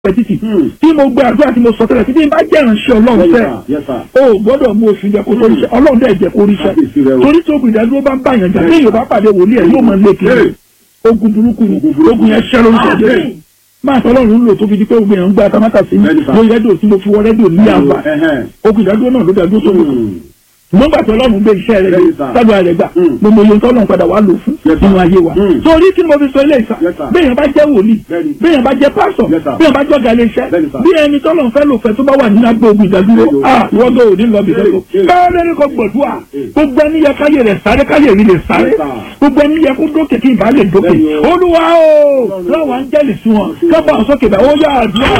pẹ́ títì tí mo gbé àdúrà tí mo sọ tẹ́lẹ̀ títí bá jẹ́ ìránṣẹ́ ọlọ́run fẹ́ o gbọ́dọ̀ mú oṣù jẹ kó tó ríṣẹ́ ọlọ́run dẹ̀ jẹ́ kó ríṣẹ́ torí tí ogun ìdádúró bá ń bá yàn jà tí èèyàn bá pàdé wòlíì ẹ̀ yóò máa lé kiri ogun burúkú ni ogun yẹn ṣẹ́ lórúkọ jẹ́ máa tọ́ ọlọ́run ń lò tó fi di pé ogun yẹn ń gba tamátà sí mi lórí rédíò tí mo fi wọ rédíò ní àbá ogun ìdádúró náà ló dádúró sórí nígbà tí ọlọ́run gbé iṣẹ́ rẹ̀ yìí sábà rẹ̀ gbà mo mọ iye tó ọlọ́run padà wà lò fún nínú ayé wa. torí kí ni mo fi sọ ilé ìsà béèyàn bá jẹ́ wòlíì béèyàn bá jẹ́ pásọ̀ béèyàn bá jọ́gà ilé iṣẹ́ bí ẹni tó ọlọ́run fẹ́ lò fẹ́ tó bá wà nínú agbó ogun ìdádúró ah wọ́n gbé òní lọ bìí lọ́kọ̀ káyọ̀ ní kò gbọ̀dúà gbogbo ẹni yẹ káyè rẹ̀ sáré káyè rí lè sáré gbogbo ẹni yẹ kó dókè kí ìbá lè dókè olúwa o láwọn áńgẹ́lì sí wọn kábà sókè bá ó yà àdúrà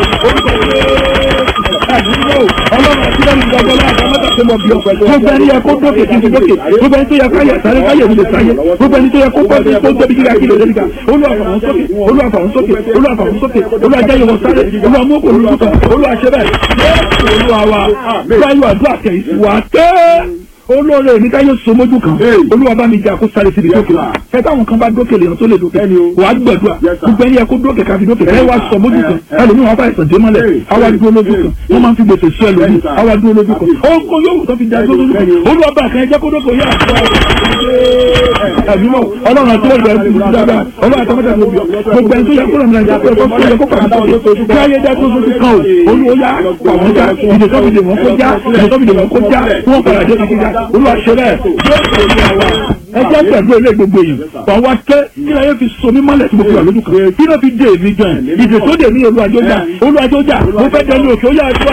ọlọ́run àti lẹ́nu ìgbàgbọ́ láàbọ̀ mọ́tà tó mọ̀ bí ọ̀pẹ̀ gbogbo ẹni yẹ kó dókè kí n fi dókè gbogbo ẹni tó yẹ káyà sáré káyà mi lè sáyé gbogbo ẹni tó yẹ kó bọ́ọ̀dé tó tóbi kíkà kí lè lè kíkà olúwàfàwọn sókè olúwàfàwọn sókè olúwàfàwọn sókè olúwàjáyé wọn sáré olúwàmúkò olúwàkọ olúwàṣẹbẹ olúwawa báyọ̀ àdúrà kẹ̀ wà tẹ́ olóore mi káyọ̀ so mójú kan olúwa bá mi jà kó sáré síbi tókè ẹ táwọn kan bá dókè lèèyàn tó lè dókè wà á gbàdúrà gbogbo ẹni yẹ kó dókè káfi dókè ẹ wá sọ mójú kan ẹlòmíì wọn bá ẹsẹ̀ dé mọ́lẹ̀ àwa dúró lójú kan wọ́n máa ń fi gbèsè sí ẹlòmíì àwa dúró lójú kan ọkọ yóò tó fi dá dúró lójú kan olúwa bá kan ẹ jẹ́ kó dókè yá ẹ̀dúnmọ̀ ọlọ́run àti ọ̀rọ̀ ẹ̀sìn ìlú dáadáa ọlọ́run àti ọmọdé lóbi gbogbo ẹni tó yẹ kó lọ́mọdé àti ọ̀pẹ́ tó yẹ kó pàmò tó kí ayé dá tó tó ti kàn ó olúwo yá pàmò já ìdè tó fi dè wọ́n kó já ìdè tó fi dè wọ́n kó já wọ́n padà dé kíkí já olúwa ṣe bẹ́ẹ̀ ẹ jẹ́ pẹ̀lú ilé gbogbo yìí wà wá kẹ́ kí ayé fi so mí mọ́lẹ̀ tí mo fi wà lójú kan kí ló fi dé èmi gan ìdè tó dè mí olúwàjọ́jà olúwàjọ́jà mo fẹ́ dẹnu òkè ó yà á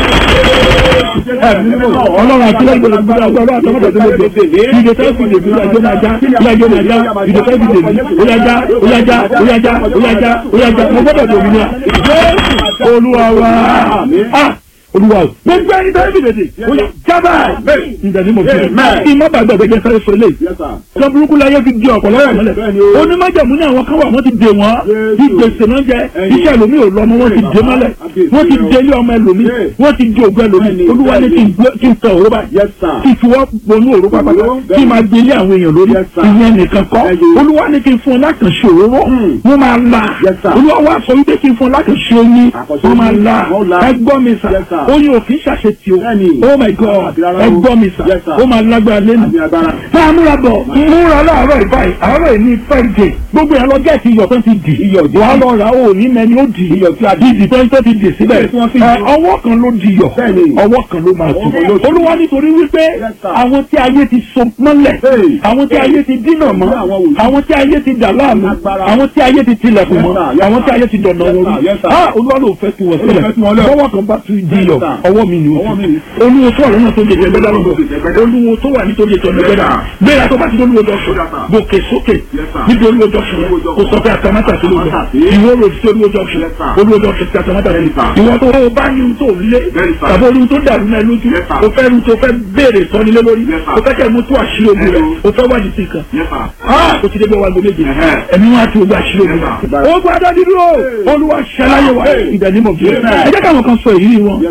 ọlọ́run àti lẹ́yìn gbogbo gbogbo ọlọ́run àti ọmọdé tó lè dé ìdè tó fi dè mí olúwàjọ́ máa já olúwàjọ́ máa já ìdè tó fi dè mí olúwàjá olúwàjá olúwàjá olúwàjá olúwàjá mo gbọ́dọ̀ dè mí ní à olúwa wa olúwa o gbogbo ẹni tó ń fi dèdè o yà jábà ìdàdí mo fi kí má bàa gbàgbé jẹ sáré sọ eléyìí sọ burúkú láyé fi di ọ̀pọ̀lọpọ̀ mọ́lẹ̀ onímọ̀jẹ̀mú ní àwọn kan wà wọ́n ti dè wọ́n ìgbésẹ̀ náà jẹ iṣẹ́ ẹlòmí ò lọ́mọ wọ́n ti dè mọ́lẹ̀ wọ́n ti délé ọmọ ẹlòmí wọ́n ti di ògùn ẹlòmí olúwa ní kí n tẹ òró báyìí kí n fi wọ́n bonú òró pápákọ̀ kí n máa délé àwọn èèyàn lórí ìyẹn nìkan kọ́ olúwa ní kí n fún ọ lákànṣe òróró wọ́n máa la olúwa wá sọ wípé kí n fún ọ lákànṣe oyin wọ́n máa la ẹgbọ́n mi sà oyin òfin ṣàṣetì o oh my god ẹgbọ́n mi sà ó máa lágbára lẹ́nu. tá a múra bọ̀ múra láàárọ̀ ìbáyìí àárọ̀ ìní fẹ́ẹ̀dẹ̀ gbogbo yẹn lọ gẹ̀ẹ́sì iyọ̀ tó ti dì wàá lọ rà ó ní mẹ́ni ó dì ìdì tó ń tó ti dì síbẹ̀ ọwọ́ kan ló di yọ̀ ọwọ́ kan ló máa tù olúwa nítorí wípé àwọn tí ayé ti so mọ́lẹ̀ àwọn tí ayé ti dínà mọ́ àwọn tí ayé ti dà láàmú àwọn tí ayé ti tilẹ̀kùn mọ́ àwọn tí ayé ti dọ̀nà wọn rú olúwa ló fẹ́ tu wọ̀ sílẹ̀ ọwọ́ kan bá tu di yọ̀ ọwọ́ mi ni o ti olúwo tó wà lọ́nà tó lè jẹ gbẹ́dá lọ́dọ̀ olúwo tó wà nítorí ètò ọ̀nà gbẹ́dá gbéra tó bá ti olúwo dọ̀sùn gòkè sókè níbi olúwo dọ̀sùn kò sọ pé àtàmátà sí lóòjọ ìwọ rò sí olúwo dọ̀sùn olúwo dọ̀sùn sí àtàmátà sí ìwọ tó o bá ní tó lé tàbí olúwo tó dàrú náà lójú o fẹ́ ru tó fẹ́ béèrè sọ́nilé lórí o fẹ́ kẹ́ mú tó àṣírí ogun rẹ̀ o fẹ́ wádìí sí kan o ti débi wa gbòméjì ẹ̀mí wa ti ogun àṣírí ogun rẹ̀ o gbọ́dọ̀ dídúró olúwa ṣẹláyé wa ìdánimọ̀ bí ẹ jẹ́ káwọn kan sọ èyí wọn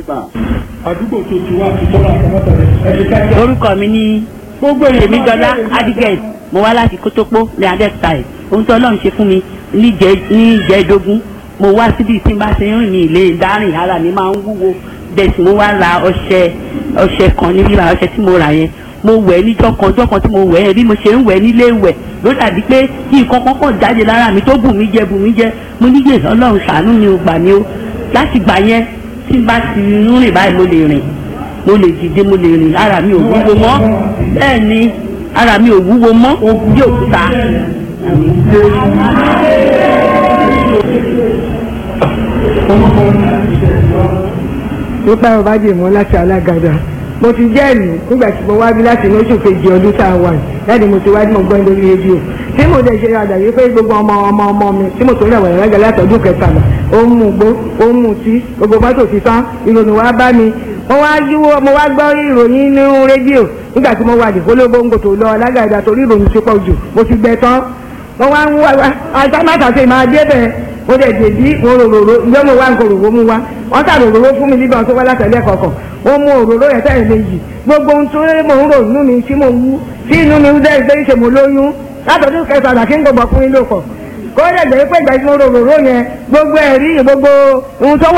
àdúgbò tó ti wá ti tọ́lá àtàmátà rẹ̀. orúkọ mi ní gbogbo èmi dọlá adigẹt mo wá láti kótópó ní adẹ́kùtà ẹ̀ ohun tó ọlọ́run ṣe fún mi ní ìjẹ́dógún mo wá síbi tí n bá ti rìn ní ilé dárìn ara mi máa ń wúwo bẹ́ẹ̀ sì mo wá ra ọṣẹ ọṣẹ kan níbí ra ọṣẹ tí mo rà yẹn mo wẹ̀ níjọ́ kan ọjọ́ kan tí mo wẹ̀ yẹn bí mo ṣe ń wẹ̀ nílé wẹ̀ ló dàbí pé kí nǹkan kan kàn jáde lára mi tó bù mí jẹ bù mí jẹ mo níyè ọlọ́run ṣàánú mi ò gbà mí o láti gbà yẹn tí n bá ti ń rìn báyìí mo lè rìn mo lè dìde mo lè rìn ara mi ò wúwo mọ́ bẹ́ẹ̀ ni ara mi ò wúwo mọ́ bí òkúta. nípa ọba jèmọ́ láti alágàdá mo ti jẹ́rìí nígbà tí mo wá bí láti inú oṣù kejì ọdún tá a wà láti mo ti wá tí mo gbọ́ lórí rédíò tí mo dẹ̀ ṣe àdàyé pé gbogbo ọmọ ọmọ ọmọ mi tí mo tó rẹ̀ wẹ̀rẹ̀ rẹ̀ látọ̀dún kẹtàlá ó ń mú gbó ó ń mú tí gbogbo mọ́tò ti tán ìròyìn wá bá mi mo wá yíwó mo wá gbọ́ ìròyìn nínú rédíò nígbà tí mo wà ní kólóbóńgò tó lọ alágàdá torí ìròyìn ti pọ̀ jù mo ti gbẹ tán mo wá ń wá àtàmátàsé máa dé bẹ́ẹ̀ mo dẹ̀ dèbí mo rororo ìjọ mo wá ń koròwò mu wá wọ́n sà rororo fún mi nígbà tó wá látẹ̀lẹ́ kọ̀ọ̀kan ó mú òróró yẹn tẹ̀lé méjì gbogbo ohun tó mò ń rò nínú mi tí mo wú tí inú mi dẹ́ ìgbé ìṣe mo lóyún látọ̀dún kẹsàn-án kí n gbọ́ ọkùnrin ló pọ̀ kó dẹ̀ jẹ́ pé ìgbà tí mo rò rò rò yẹn gbogbo ẹ̀rí gbogbo ohun tó wà